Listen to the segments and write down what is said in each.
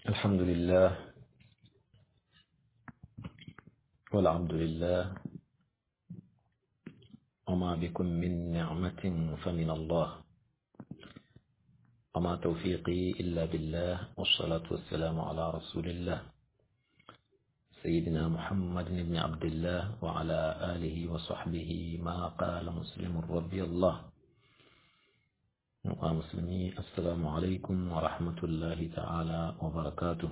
الحمد لله والعبد لله وما بكم من نعمة فمن الله وما توفيقي إلا بالله والصلاة والسلام على رسول الله سيدنا محمد بن عبد الله وعلى آله وصحبه ما قال مسلم رضي الله ومسلمي السلام عليكم ورحمة الله تعالى وبركاته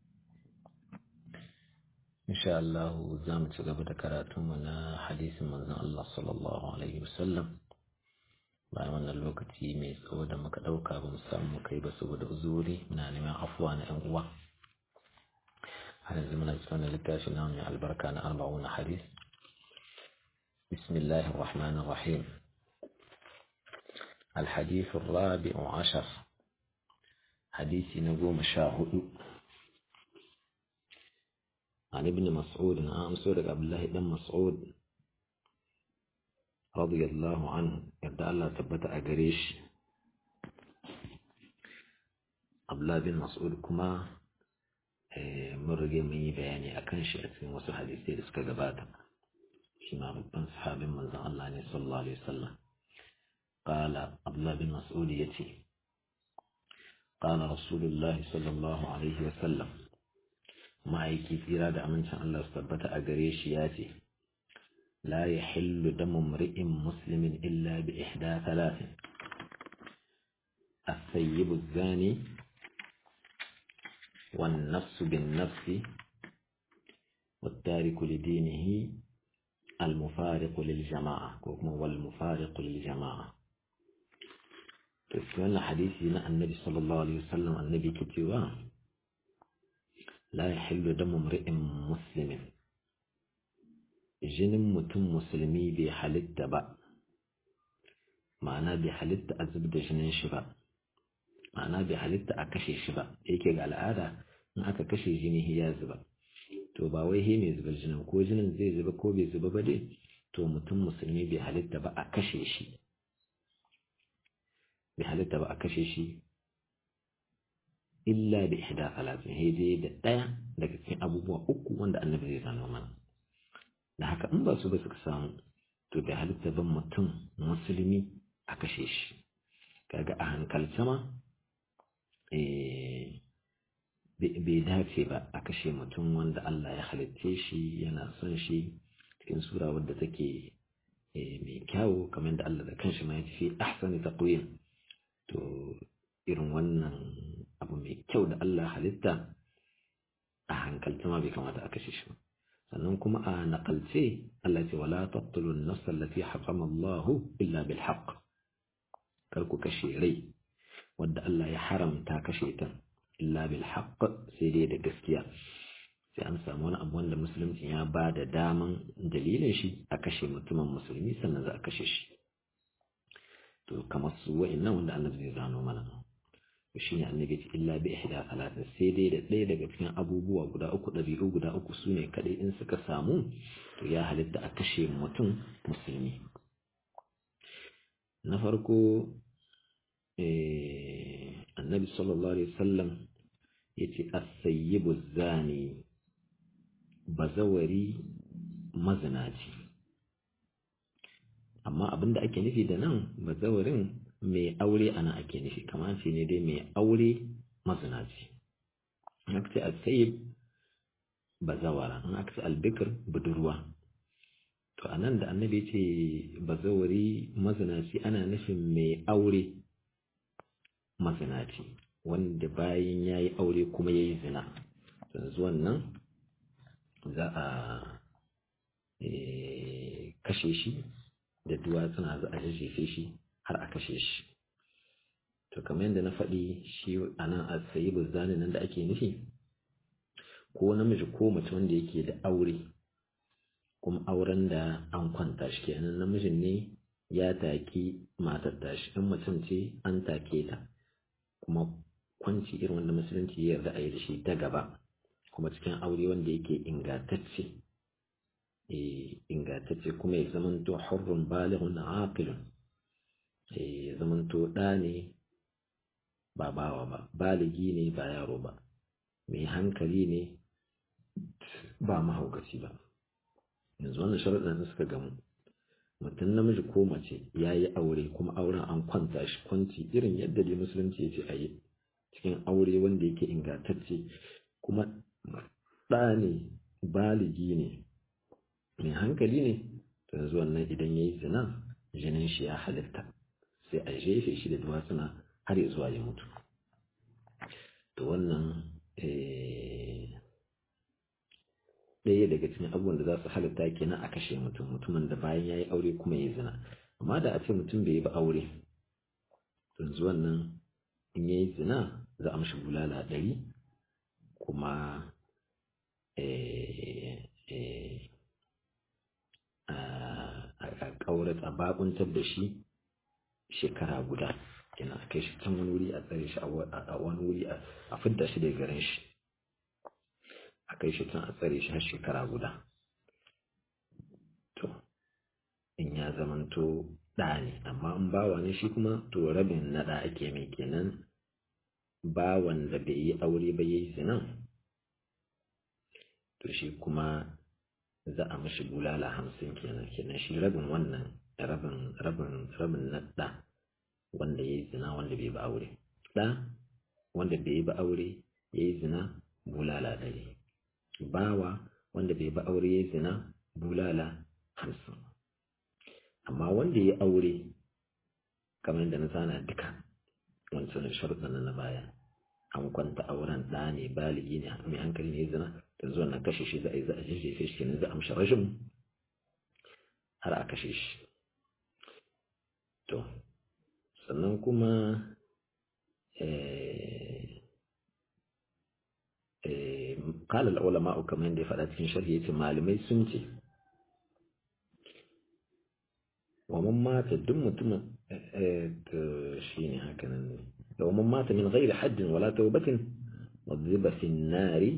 إن شاء الله زام تقبل كراتمنا حديث من الله صلى الله عليه وسلم bayan wannan lokaci mai tsawo da muka ɗauka ba mu samu kai ba saboda uzuri muna neman afuwa na 'yan uwa har yanzu muna cikin littafi na mai albarka na arba'una hadis bismillahir rahmanir rahim الحديث الرابع عشر حديث نقوم شاهد عن ابن مسعود عن سورة عبد الله بن مسعود رضي الله عنه يبدأ الله ثبت أجريش عبد الله بن مسعود كما مرقي من بياني أكن شيء wasu hadisai da suka gabata shi ma babban sahabin manzon Allah ne sallallahu alaihi wasallam قال عبد الله بن مسعود يتي قال رسول الله صلى الله عليه وسلم ما يكي في رادة أمن شاء الله استبت أقريش ياتي لا يحل دم امرئ مسلم إلا بإحدى ثلاث الثيب الزاني والنفس بالنفس والتارك لدينه المفارق للجماعة والمفارق للجماعة to wannan hadisi na annabi sallallahu alaihi wasallam annabi ke cewa la yahillu damu mri'in muslimin jinin mutum musulmi bai halitta ba ma'ana bai halitta a zub da jinin shi ba ma'ana bai halitta a kashe shi ba yake ga al'ada in aka kashe jini ya zuba to ba wai he mai zubar jinin ko jinin zai zuba ko bai zuba ba dai to mutum musulmi bai halitta ba a kashe shi bai halitta ba a kashe shi illa da ihda alatin sai da ɗaya daga cikin abubuwa uku wanda annabi zai zano mana da haka in ba su ba suka samu to bai halitta ban mutum musulmi a kashe shi kaga a hankalce ma bai dace ba a kashe mutum wanda Allah ya halitte shi yana son shi cikin sura wadda take mai kyawu kamar da Allah da kanshi ma ya ce ahsani taqwim to irin wannan abu mai kyau da Allah halitta a hankalta ma bai kamata a kashe shi sannan kuma a naƙalce Allah ce wala taqtulun nafs allati harrama Allah illa bil haqq kar ku kashe rai wadda Allah ya haramta kashe ta illa bil haqq sai dai da gaskiya sai an samu wani abu wanda musulunci ya ba da daman dalilin shi a kashe mutumin musulmi sannan za a kashe shi to kamar su wa'annan wanda annabi zai gano mana to shine annabi ce illa bi ihda salatin sai dai da ɗaya daga cikin abubuwa guda uku ɗabi'u guda uku su ne kaɗai in suka samu to ya halitta a kashe mutum musulmi na farko annabi sallallahu alaihi wasallam ya ce as-sayyibu zani bazawari mazinaci amma abinda ake nufi da nan bazawarin mai aure ana ake nufi kamar ce ne dai mai aure mazinaci in aka ce al-sayyib bazawara in aka ce albikir budurwa to a nan da annabi ce bazawari mazinaci ana nufin mai aure mazinaci wanda bayan ya yi aure kuma ya yi zina yanzu wannan za a kashe shi da duwatsuna za a jajjefe shi har a kashe shi to kamar yadda na faɗi shi a nan a sayi buzzani nan da ake nufi ko namiji ko mace wanda yake da aure kuma auren da an kwanta shi kenan namijin ne ya taki matar tashi in mutum ce an take ta kuma kwanci irin wanda musulunci ya yarda a yi da shi ta gaba kuma cikin aure wanda yake ingantacce ingantacce kuma ya zamanto hurrun balihun aqilun ya zamanto ɗa ne ba bawa ba baligi ne ba yaro ba mai hankali ne ba mahaukaci ba yanzu wannan sharaɗin suka gamu mutum namiji ko mace ya yi aure kuma auren an kwanta shi kwanci irin yadda dai musulunci ya ce a yi cikin aure wanda yake ingantacce kuma ɗa ne baligi ne mai hankali ne yanzu wannan idan ya yi zina jinin shi ya halitta sai a jefe shi da duwatsuna har ya zuwa ya mutu to wannan ɗaya daga cikin abubuwan da za su halitta kenan a kashe mutum mutumin da bayan ya yi aure kuma ya zina amma da a ce mutum bai yi ba aure yanzu wannan in ya yi zina za a mashi bulala ɗari kuma a ƙaurat a bakuntar da shi shekara guda yana a kai shi can wani wuri a tsare shi a wani wuri a fidda shi daga garin shi a kai shi can a tsare shi har shekara guda to in ya zamanto ɗa ne amma in bawa ne shi kuma to rabin na ɗa ake mai kenan bawan da bai yi aure ba yayi zinan to shi kuma za a mashi bulala hamsin kenan kenan shi rabin wannan rabin rabin rabin na ɗa wanda ya yi zina wanda bai ba aure ɗa wanda bai yi ba aure ya yi zina bulala ɗari bawa wanda bai ba aure ya yi zina bulala hamsin amma wanda ya yi aure kamar yadda na sana duka wancan sharuɗan na baya an kwanta auren ɗa ne baligi ne mai hankali ne zina da zuwa na kashe shi za a yi za a jejjefe shi kenan za a amshi rashin har a kashe shi to sannan kuma قال العلماء كما يندي فلا cikin sharhi yace malamai sun ce wa man mata duk mutumin shine haka nan ne da wa man mata min ghairi haddin wala tawbatin wadhiba fi an-nari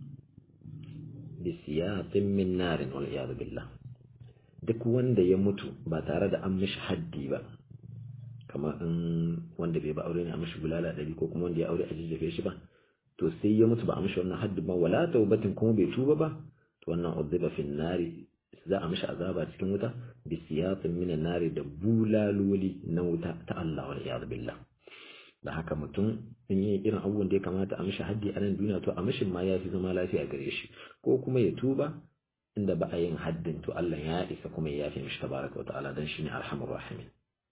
bi siyatin min narin wal iyad billah duk wanda ya mutu ba tare da an mishi haddi ba kamar in wanda bai ba aure ne a mishi bulala ɗari ko kuma wanda ya aure a jijjefe shi ba to sai ya mutu ba a mishi wannan haddi ba wala taubatin kuma bai tuba ba to wannan udhiba fi nari za a mishi azaba cikin wuta bi siyatin min nari da bulaloli na wuta ta Allah wal iyad billah da haka mutum in yi irin abubuwan da ya kamata a mishi haddi a nan duniya to a mishin ma ya fi zama lafiya gare shi ko kuma ya tuba inda ba a yin haddin to Allah ya isa kuma ya yafe mishi tabaraka wa ta'ala dan shine arhamur rahimin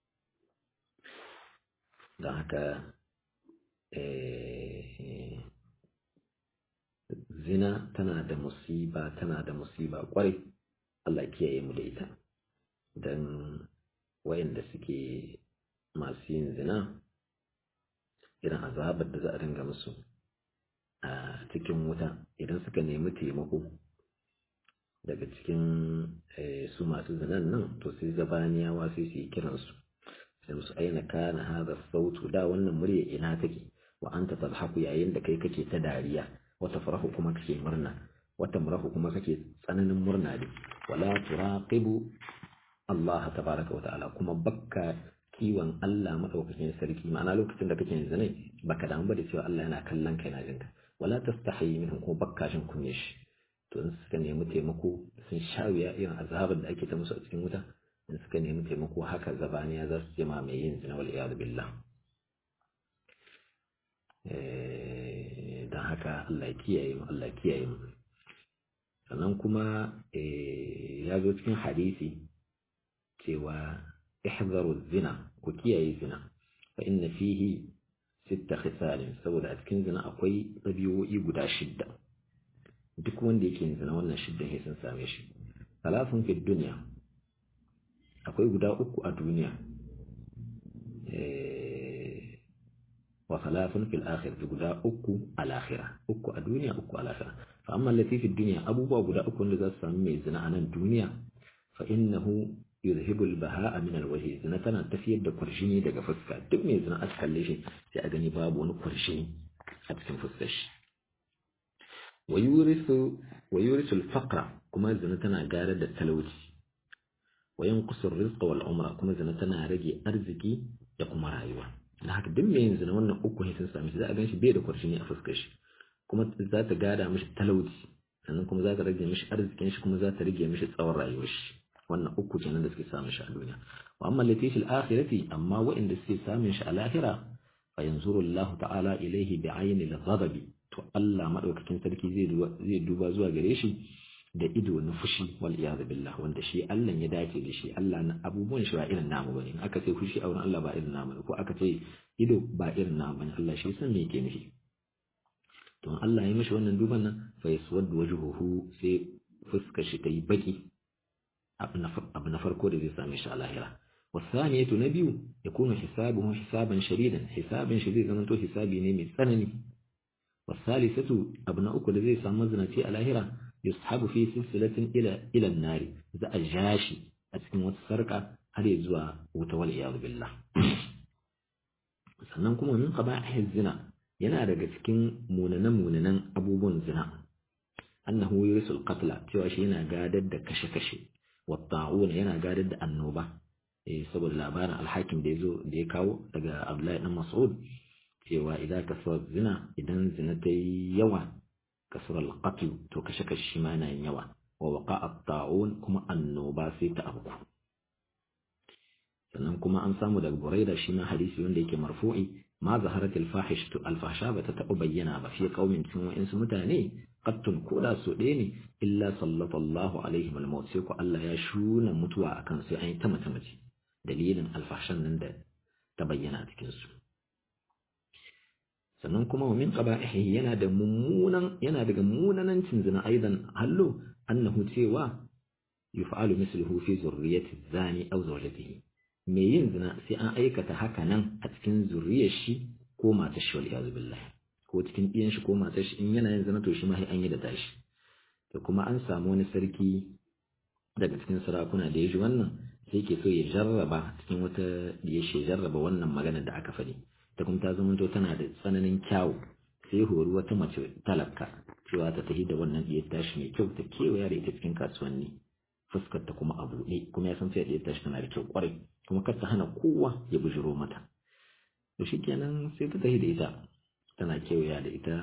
don haka zina tana da musiba tana da musiba kwarai Allah kiyaye mu da ita don wayanda suke masu yin zina irin azabar da za a ringa musu a cikin wuta idan suka nemi taimako daga cikin su masu zinan nan to sai zabaniyawa sai su yi kiransu sai musu aina kana hada sautu da wannan murya ina take wa anta tadhaku yayin da kai kake ta dariya wata farahu kuma kake murna wata murahu kuma kake tsananin murna ne wala turaqibu Allah tabaraka wa ta'ala kuma bakka kiwon Allah madaukakin sarki ma'ana lokacin da kake yanzu ne baka damu ba da cewa Allah yana kallon kai na jinka wala tastahi minhum kuma bakka shin kunye shi to in suka nemi taimako sun sha wuya irin azabar da ake ta musu a cikin wuta in suka nemi taimako haka zabaniya za su jima mai yin zina wal iyadu billah don haka Allah kiyaye mu Allah kiyaye mu sannan kuma ya zo cikin hadisi cewa ihzaru zina ku kiyaye zina fa inna fihi sitta khisalin saboda a cikin zina akwai ɗabi'o'i guda shidda duk wanda yake yin zina wannan shidda sai sun same shi talafin fi duniya akwai guda uku a duniya wa salafin fil akhirati guda uku al akhirah uku a duniya uku al akhirah fa amma allati fi dunya abubuwa guda uku wanda za su samu mai zina a nan duniya fa innahu yuzhibu al baha'a min al wajhi zina tana tafiyar da kurshini daga fuska duk mai zina aka kalle shi sai a gani babu wani kurshini a cikin fuskar shi wa yurisu wa yurisu al faqra kuma zina tana garar da talauci wa yanqusu ar-rizqa wal umra kuma zina tana rage arziki da kuma rayuwa da haka duk mai zina wannan uku ne sun sami shi za a ganshi bai da kwarshini a fuskar shi kuma za ta gada mishi talauci sannan kuma za ta rage mishi arzikin shi kuma za ta rage mishi tsawon rayuwar shi wannan uku kenan da suke samun shi a duniya wa amma lati fil akhirati amma wa'inda suke samun shi a lahira fa yanzuru Allah ta'ala ilaihi bi ayni al-ghadab to Allah madaukakin sarki zai duba zai duba zuwa gare shi da ido na fushi wal iyad billah wanda shi Allah ya dace da shi Allah na abubuwan shi ba irin namu bane aka ce fushi a wurin Allah ba irin namu ko aka ce ido ba irin namu bane Allah shi san me yake nufi to Allah ya mishi wannan duban nan fa yaswaddu wajhuhu sai fuskar shi ta yi baki abu na farko da zai same shi a lahira wasaniyatu na biyu ya kuma hisabuhu hisaban shadidan hisabin shi zai zama to hisabi ne mai tsanani wasalisatu abu na uku da zai samu zinaci a lahira yushabu fi silsilatin ila ila nari za a jashi a cikin wata sarka har ya zuwa wuta wal iyad billah sannan kuma min qaba'ihi zina yana daga cikin munanan munanan abubuwan zina annahu yurisul qatla cewa shi yana gadar da kashe-kashe والطاعون yana gadar da annoba eh saboda labarin alhakim da yazo da ya kawo daga Abdullahi dan Mas'ud cewa idan kasar zina idan zina ta yi yawa kasar alqatl to kashe kashe ma yana yin yawa wa waqa at-ta'un kuma annoba sai ta abu sannan kuma an samu daga Buraida shi ma hadisi wanda yake marfu'i ma zaharat al-fahishatu al-fahsha ba ta taɓa bayyana ba fi qaumin cikin wa'insu mutane qattun koda so ɗaya ne illa sallallahu alaihim al-maut sai ko Allah ya shuna mutuwa akan sai an yi ta mace mace dalilin alfahshan nan da ta bayyana cikin su sannan kuma wa min qaba'ihi yana da mummunan yana daga munanancin zina aidan hallo annahu cewa yuf'alu misluhu fi zurriyyati zani aw zawjatihi me yin zina sai an aikata haka nan a cikin zuriyar shi ko matar shi wal iyaz billah ko cikin ɗiyan shi ko matar shi in yana yin zina to shi ma sai an yi da tashi to kuma an samu wani sarki daga cikin sarakuna da ya ji wannan sai ke so ya jarraba cikin wata ya shi jarraba wannan magana da aka faɗi ta kuma ta zama tana da tsananin kyawu sai hori wata mace talaka cewa ta tafi da wannan ɗiyar tashi mai kyau ta kewaya da ita cikin kasuwanni fuskar ta kuma a buɗe kuma ya san sai ɗiyar tashi tana da kyau kwarai kuma kar ta hana kowa ya bujiro mata to shikenan sai ta tafi da ita tana kewaya da ita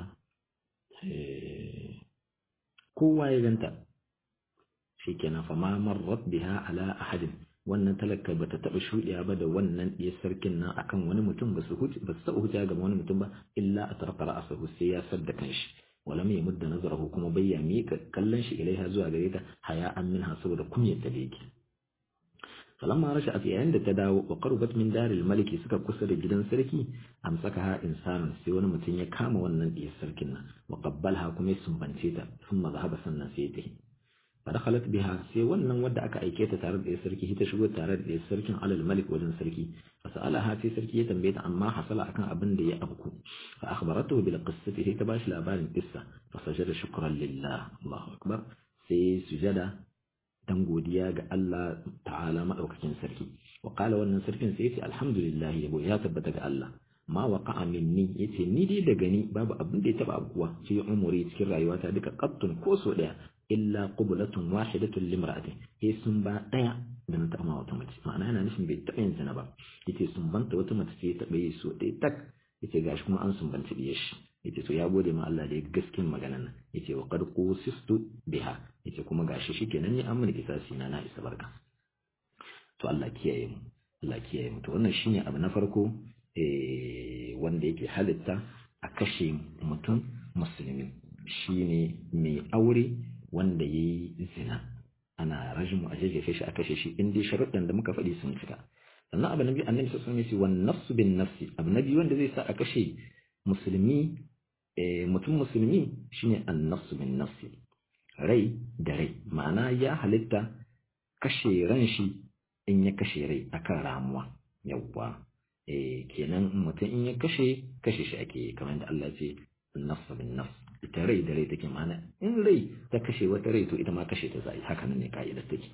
kowa ya ganta shikenan fa ma marrat biha ala ahadin wannan talaka bata taba shudiya ba da wannan ɗiyar sarkin nan akan wani mutum ba su huce ba su taba huce ga wani mutum ba illa atraqa ra'sahu sai ya sadda kanshi walam yamud nazarahu kuma bayya mika kallon shi ilaiha zuwa gare ta haya an minha saboda kunyar ta da yake falamma rasha'at yayin da ta dawo wa qurbat min daril maliki suka kusa da gidan sarki amsakaha insanun sai wani mutum ya kama wannan ɗiyar sarkin nan wa qabbalha kuma ya sumbance ta thumma zahaba sannan sai ta فدخلت بها سي wannan wadda aka aike ta tare da sarki ita shigo tare da sarkin alal malik wajen sarki fasalaha sai sarki ya tambaye ta amma hasala akan abin da ya abku fa akhbaratuhu bil qissati sai ta bashi labarin qissa fa sajada shukran lillah Allahu akbar sai sujada dan godiya ga Allah ta'ala madaukakin sarki wa qala wannan sarkin sai yace alhamdulillah yabo ya tabbata ga Allah ma waqa'a minni yace ni dai daga ni babu abin da ya taba abuwa fi umuri cikin rayuwata duka qattun ko so daya illa qublatun wahidatun limra'atin eh sun ba daya da na taɓa wata mace ma'ana yana nufin bai taɓa yin zina ba yace sun banta wata mace ce taɓa yi so ɗaya tak yace gashi kuma an sun banta diye shi yace to ya gode ma Allah da ya gaskin maganan nan yace wa qad qusistu biha yace kuma gashi shikenan ni an mini kisasi na na isa barka to Allah kiyaye mu Allah kiyaye mu to wannan shine abu na farko eh wanda yake halitta a kashe mutum musulmi shine mai aure wanda ya yi zina ana rajmu a jajjefe shi a kashe shi in dai sharuɗan da muka faɗi sun cika sannan abu na biyu annabi sallallahu alaihi wasallam wan nafsu bin nafsi abu na biyu wanda zai sa a kashe musulmi mutum musulmi shine an nafsu bin nafsi rai da rai ma'ana ya halitta kashe ran shi in ya kashe rai akan ramuwa yawwa eh kenan mutum in ya kashe kashe shi ake kamar da Allah ce nafsu bin nafs ita rai da rai take mana in rai ta kashe wata rai to ita ma kashe ta zai haka nan ne ka'idar take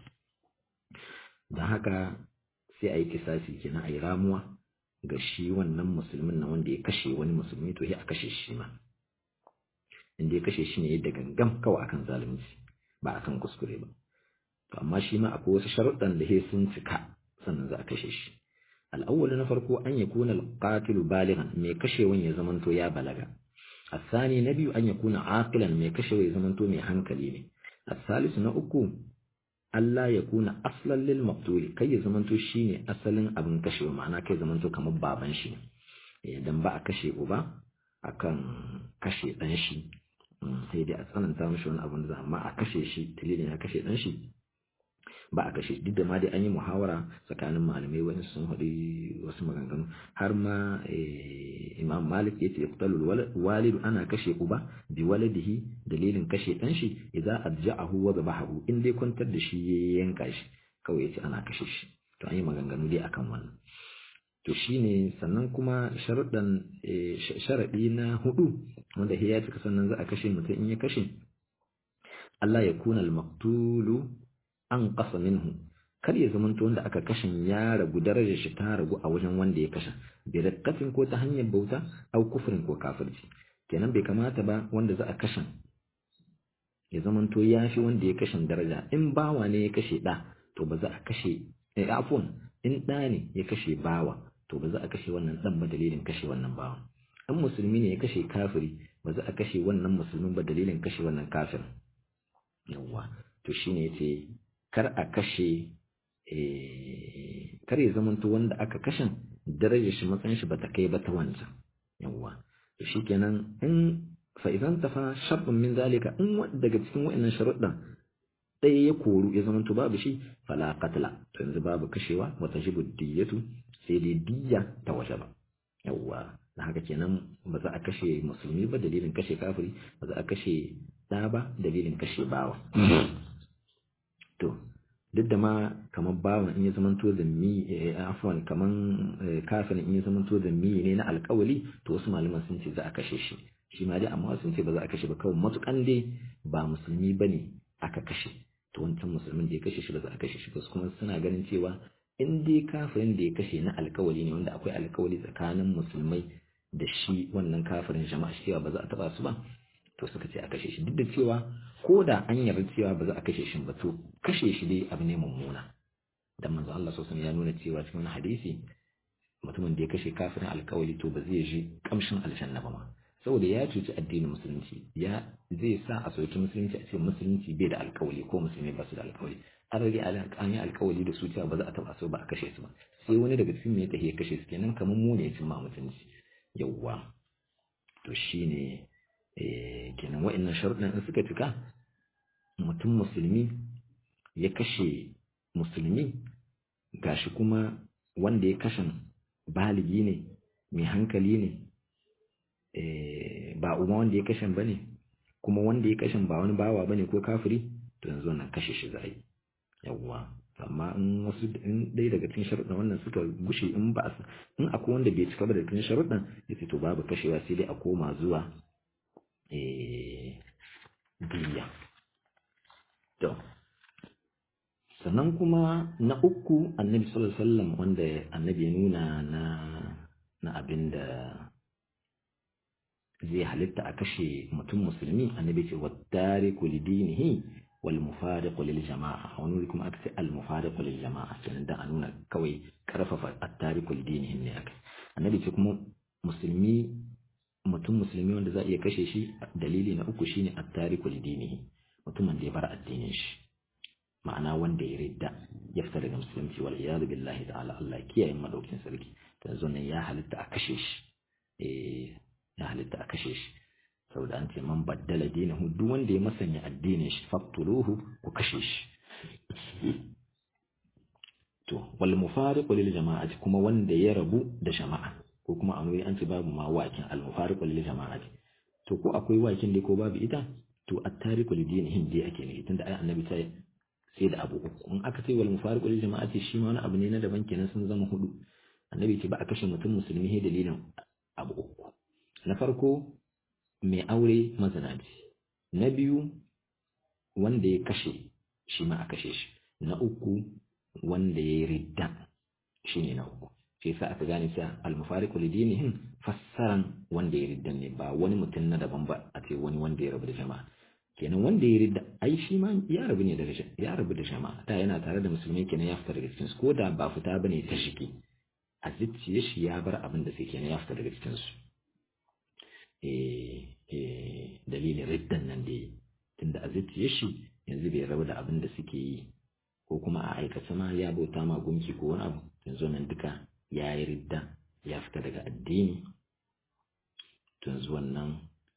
don haka sai a yi kisasi kenan a yi ramuwa ga shi wannan musulmin na wanda ya kashe wani musulmi to ya a kashe shi ma inda ya kashe shi ne da gangam kawai akan zalunci ba akan kuskure ba to amma shi ma akwai wasu sharuɗan da sun cika sannan za a kashe shi al'awwal na farko an yakuna al-qatilu balighan mai kashewan ya zamanto ya balaga الثاني نبي أن يكون عاقلا ما كشف يزمنتو من hankali الثالث نأكو Allah ya kuna aslan lil maqtuli kai ya zamanto shine asalin abin kashewa ma'ana kai zamanto kamar baban shi idan ba a kashe uba akan kashe dan shi sai dai a tsananta mishi wani abin da amma a kashe shi dalilin ya kashe dan shi ba a kashe duk da ma dai an yi muhawara tsakanin malamai wani sun haɗu wasu maganganu har ma imam malik ya ce yaqtalu walidu ana kashe uba bi waladihi dalilin kashe ɗan shi idan arja'ahu wa dhabahu in dai kwantar da shi ya yanka shi kawai yace ana kashe shi to an yi maganganu dai akan wannan to shine sannan kuma sharuɗan sharaɗi na hudu wanda ya cika sannan za a kashe mutum in ya kashe Allah ya kuna al-maqtulu an ƙasa minhu kar ya zamanto wanda aka kashin ya ragu darajar shi ta ragu a wajen wanda ya kashe bi rakkafin ko ta hanyar bauta au kufrin ko kafirci kenan bai kamata ba wanda za a kashin ya zamanto ya fi wanda ya kashin daraja in bawa ne ya kashe ɗa to ba za a kashe eh afun in ɗa ne ya kashe bawa to ba za a kashe wannan ɗan ba dalilin kashe wannan bawa in musulmi ne ya kashe kafiri ba za a kashe wannan musulmin ba dalilin kashe wannan kafirin yawwa to shine yace kar a kashe kar ya zamanto wanda aka kashin darajar shi matsayin shi bata kai ba ta wancan yawwa to shikenan in fa idan tafa shartun min zalika in daga cikin wa'annan sharuɗan ɗaya ya koru ya zamanto babu shi fala qatla to yanzu babu kashewa wa tajibu diyatu sai dai diyya ta waje ba yawwa da haka kenan ba za a kashe musulmi ba dalilin kashe kafiri ba za a kashe ɗa ba dalilin kashe bawa to duk da ma kamar bawan in ya zamanto da mi afwan kaman kafirin in ya zamanto da mi ne na alkawali to wasu malaman sun ce za a kashe shi shi ma dai amma sun ce ba za a kashe ba kawai matukan dai ba musulmi bane aka kashe to wancan musulmin da ya kashe shi ba za a kashe shi ba kuma suna ganin cewa in dai kafirin da ya kashe na alkawali ne wanda akwai alkawali tsakanin musulmai da shi wannan kafirin jama'a cewa ba za a taba su ba to suka ce a kashe shi duk da cewa ko da an yarda cewa ba za a kashe shi ba to kashe shi dai abu ne mummuna dan manzo Allah sallallahu ya nuna cewa cikin hadisi mutumin da ya kashe kafirin alkawali to ba zai ji kamshin aljanna ba ma saboda ya cuci addinin musulunci ya zai sa a soki musulunci a ce musulunci bai da alkawali ko musulmi ba su da alkawali an rage an yi alkawali da su cewa ba za a taba so ba a kashe su ba sai wani daga cikin ne ta ya kashe su kenan kamar mu ne cin ma mutunci yawwa to shine kenan wa'annan sharuɗan in suka cika mutum musulmi ya kashe musulmi gashi kuma wanda ya kashe baligi ne mai hankali ne ba umma wanda ya kashe ba ne kuma wanda ya kashe ba wani bawa ba ne ko kafiri to yanzu wannan kashe shi za a yi yawwa amma in wasu in dai daga cikin sharuɗan wannan suka gushe in ba in akwai wanda bai cika ba daga cikin sharuɗan yace to babu kashewa sai dai a koma zuwa diya to sannan kuma na uku annabi sallallahu alaihi wasallam wanda annabi ya nuna na na abin da zai halitta a kashe mutum musulmi annabi ce wattariku lidinihi wal mufariqu lil jama'a wani wuri kuma aka ce al mufariqu lil jama'a kenan dan a nuna kawai karfafa attariku lidinihi ne aka annabi ce kuma musulmi mutum musulmi wanda za a iya kashe shi dalili na uku shine attariku lidinihi mutumin da ya bar addinin shi ma'ana wanda ya ridda ya fita daga musulunci wal iyadu billahi ta'ala Allah kiyaye madaukin sarki yanzu nan ya halitta a kashe shi eh ya halitta a kashe shi saboda an ce man baddala dinahu duk wanda ya masanya addinin shi faqtuluhu ku kashe shi to wal mufariqu lil jama'ati kuma wanda ya rabu da jama'a ko kuma a an ce babu ma wakin al mufariqu lil jama'ati to ko akwai wakin dai ko babu ita to at-tariqu li dinihim dai ake ne tunda ai annabi ta sai da abu uku in aka ce wal mufariqu lil jama'ati shi ma wani abu ne na daban kenan sun zama hudu annabi ce ba a kashe mutum musulmi he dalilin abu uku na farko mai aure mazinaci na biyu wanda ya kashe shi ma a kashe shi na uku wanda ya yi ridda shi ne na uku shi yasa aka gane cewa al-mufariqu li dinihim fassaran wanda ya ridda ne ba wani mutum na daban ba a ce wani wanda ya rabu da jama'a kenan wanda ya ridda ai shi ma ya rabu ne da ya rabu da jama'a ta yana tare da musulmai kenan ya fita daga cikin su ko da ba fita bane ta shiki a zuciya shi ya bar abin da sai kenan ya fita daga cikin su zuciyar shi yanzu bai rabu da abin da suke yi ko kuma a aikace ma ya bauta ma gunki ko wani abu yanzu nan duka ya yi ridda ya fita daga addini yanzu wannan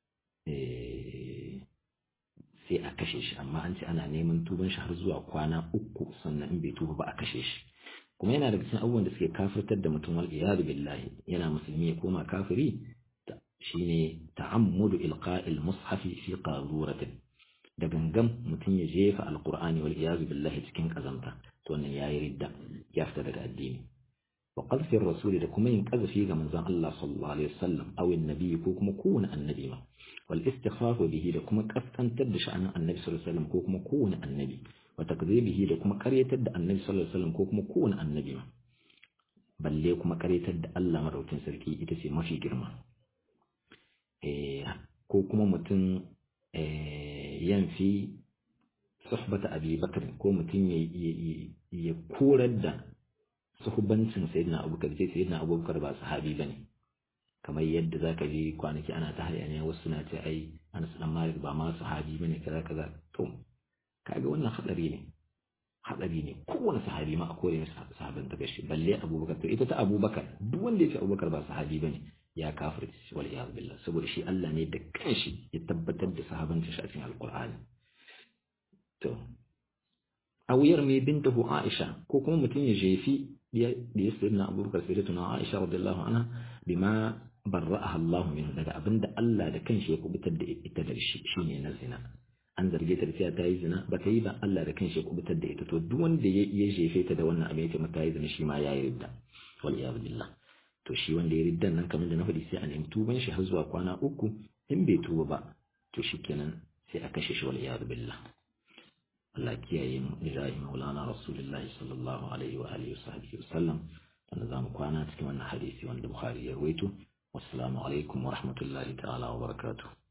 sai a kashe shi amma an ce ana neman tuban shi har zuwa kwana uku sannan in bai tuba ba a kashe shi kuma yana daga cikin abubuwan da suke kafirtar da mutum wal iyadu billahi yana musulmi ya koma kafiri shine ta'ammudu ilqa'il mushafi fi qaruratin da gangan mutum ya jefa alqur'ani wal iyadu billahi cikin kazanta to wannan yayi ridda ya fita daga addini wa qadfi rasuli da kuma yin qazfi ga manzon Allah sallallahu alaihi wasallam aw annabi ko kuma kowane annabi ma wal istighfafu bihi da kuma kaskantar da sha'anin annabi sallallahu alaihi wasallam ko kuma kowane annabi wa takdhibihi da kuma karyatar da annabi sallallahu alaihi wasallam ko kuma kowane annabi ma balle kuma karyatar da Allah madaukin sarki ita ce mafi girma eh ko kuma mutum eh yanfi suhbata abi bakr ko mutum ya korar da suhubancin sayyidina abubakar sai sayyidina abubakar ba sahabi bane kamar yadda zaka ji kwanaki ana ta hayaniya wasu suna ce ai Anas dan Malik ba ma sahabi bane kaza kaza to kaga wannan hadari ne hadari ne kowane sahabi ma a kore masa sahaban ta gashi balle abubakar to ita ta abubakar duk wanda ya ce abubakar ba sahabi bane ya kafirci wal iyad billah saboda shi Allah ne da kanshi ya tabbatar da sahabancin shi a cikin alqur'ani to awiyar mai bintahu Aisha ko kuma mutum ya jefi da ya sayyidina abubakar sayyidatuna Aisha radiyallahu anha bima barra'aha Allah min daga abinda Allah da kanshi ya kubutar da ita da shi shine na zina an zarge ta da cewa ta yi zina ba ta yi ba Allah da kanshi ya kubutar da ita to duk wanda ya jefe ta da wannan abin ya ce mata yi zina shi ma ya yi ridda wal iyad billah to shi wanda ya riddan nan kamar da na faɗi sai a nemi tuban shi har zuwa kwana uku in bai tuba ba to shikenan sai a kashe shi wal iyad billah Allah kiyaye mu ilahi maulana rasulullahi sallallahu alaihi wa alihi wa sallam wanda zamu kwana cikin wannan hadisi wanda Bukhari ya rawaito wassalamu alaikum wa rahmatullahi ta'ala wa barakatuh